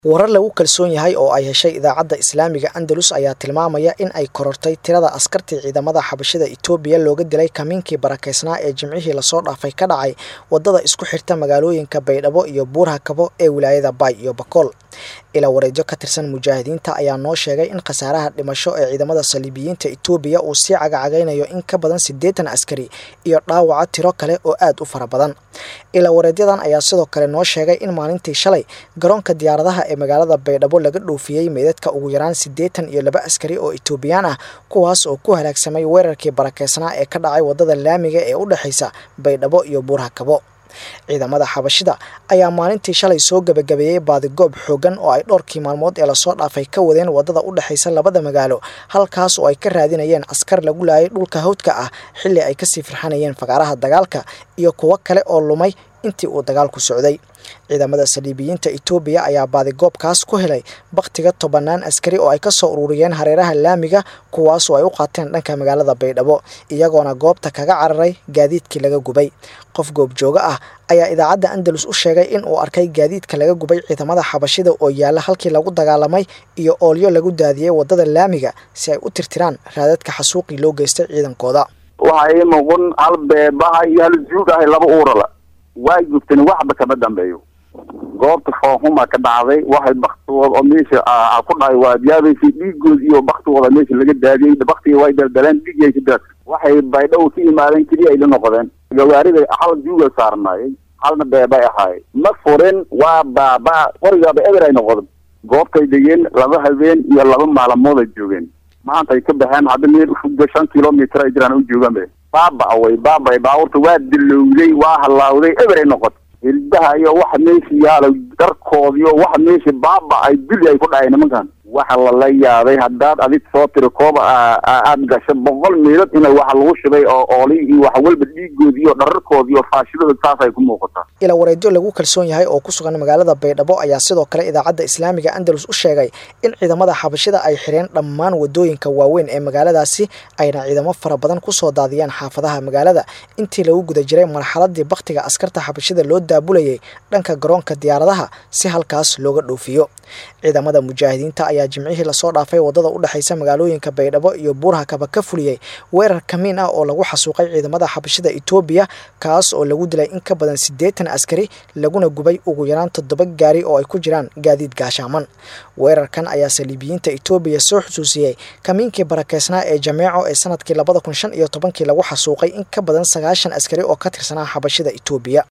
warar lagu kalsoon yahay oo ay heshay idaacadda islaamiga andalus ayaa tilmaamaya in ay korortay tirada askartii ciidamada xabashida itoobiya looga dilay kamiinkii barakeysnaa ee jimcihii lasoo dhaafay ka dhacay wadada isku xirta magaalooyinka baydhabo iyo buurhakabo ee wilaayada baay iyo bakool ilaa wareedyo ka tirsan mujaahidiinta ayaa noo sheegay in khasaaraha dhimasho ee ciidamada saliibiyiinta itoobiya uu sii cagacagaynayo in ka badan siddeetan askari iyo dhaawaca tiro kale oo aad u fara badan ilaa wareedyadan ayaa sidoo kale noo sheegay in maalintii shalay garoonka diyaaradaha ee magaalada baydhabo laga dhoofiyey meydadka ugu yaraan siddeetan iyo laba askari oo itoobiyaan ah kuwaas oo ku halaagsamay weerarkii barakeysnaa ee ka dhacay waddada laamiga ee u dhexaysa baydhabo iyo buurhakabo ciidamada xabashida ayaa maalintii shalay soo gebagabeeyey baadigoob xooggan oo ay dhowrkii maalmood ee lasoo dhaafay ka wadeen waddada u dhexaysa labada magaalo halkaas oo ay ka raadinayeen askar lagu laayay dhulka hawdka ah xilli ay kasii firxanayeen fagaaraha dagaalka iyo kuwo kale oo lumay intii uu dagaalku socday ciidamada saliibiyiinta itoobiya ayaa baadigoobkaas ku helay bakhtiga tobannaan askari oo ay ka soo ururiyeen hareeraha laamiga kuwaasoo ay u qaateen dhanka magaalada baydhabo iyagoona goobta kaga cararay gaadiidkii laga gubay qof goobjoogo ah ayaa idaacadda andalus u sheegay in uu arkay gaadiidka laga gubay ciidamada xabashida oo yaalla halkii lagu dagaalamay iyo oolyo lagu daadiyey waddada laamiga si ay u tirtiraan raadadka xasuuqii loo geystay ciidankooda waxaa ii muuqan hal beebaha iyo hal juug ah laba uurala waa gubteen waxba kama dambeeyo goobta fooxuma ka dhacday waxay baktigooda oo meesha ku dhacay waa yaabaysa dhiigood iyo baktigooda meesha laga daadiyey baktiga way daldaleen dhiigyay ka daad waxay baydhow ka yimaadeen keliya ay la noqdeen gawaarida hal juuga saarnaayay halna beebay ahaayeen ma furin waa baaba qorigaaba eber ay noqdeen goobtay degeen laba habeen iyo laba maalmood ay joogeen maanta ay ka baxeen hadda meel ufugda shan kilomitr ay jiraan u joogaan be baaba way baaba baabuurta waa dilowday waa halaawday eber ay noqotay hilbaha iyo waxa meesha yaala darkoodiyo waxa meesha baaba ay dili ay ku dhaceen nimankan waxa lala yaabay haddaad adig soo tiri kooba aad gasho boqol meelood ina waxa lagu shubay oo ooli iyo wax walba dhiigood iyo dhararkood iyo faashidooda saas ay ku muuqataa ilaa wareedyo lagu kalsoon yahay oo ku sugan magaalada baydhabo ayaa sidoo kale idaacadda islaamiga andalus u sheegay in ciidamada xabashida ay xireen dhammaan wadooyinka waaweyn ee magaaladaasi ayna ciidamo fara badan kusoo daadiyeen xaafadaha magaalada intii lagu guda jiray marxaladii bakhtiga askarta xabashida loo daabulayay dhanka garoonka diyaaradaha si halkaas looga dhoofiyo ciidamada mujaahidiinta ayaa jimcihii lasoo dhaafay waddada u dhexaysa magaalooyinka baydhabo iyo buurhakaba ka fuliyey weerar kamiin ah oo lagu xasuuqay ciidamada xabashida itoobiya kaas oo lagu dilay in ka badan siddeetan askari laguna gubay ugu yaraan toddoba gaari oo ay ku jiraan gaadiid gaashaaman weerarkan ayaa saliibiyiinta itoobiya soo xusuusiyey kamiinkii barakeysnaa ee jameeco ee sanadkii labada kun shan iyo tobankii lagu xasuuqay in ka badan sagaashan askari oo ka tirsanaa xabashida itoobiya